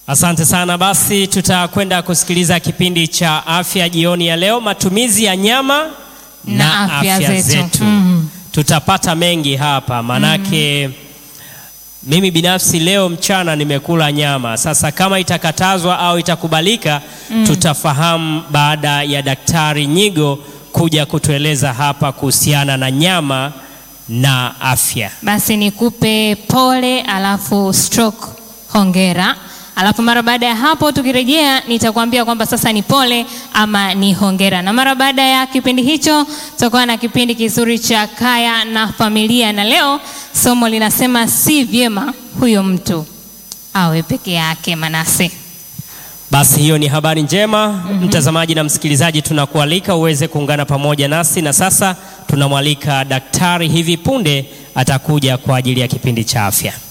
Asante sana. Basi tutakwenda kusikiliza kipindi cha afya jioni ya leo, matumizi ya nyama na, Na afya zetu. Mhm. Tutapata mengi hapa manake mimi binafsi leo mchana nimekula nyama. Sasa kama itakatazwa au itakubalika, tutafahamu baada ya Daktari Nyigo kuja kutueleza hapa kuhusiana na nyama na afya. Basi nikupe pole, alafu stroke hongera, alafu mara baada ya hapo tukirejea, nitakwambia kwamba sasa ni pole ama ni hongera. Na mara baada ya kipindi hicho, tutakuwa na kipindi kizuri cha kaya na familia, na leo somo linasema si vyema huyo mtu awe peke yake. Manase, Basi hiyo ni habari njema mtazamaji na msikilizaji, tunakualika uweze kuungana pamoja nasi, na sasa tunamwalika daktari hivi punde atakuja kwa ajili ya kipindi cha afya.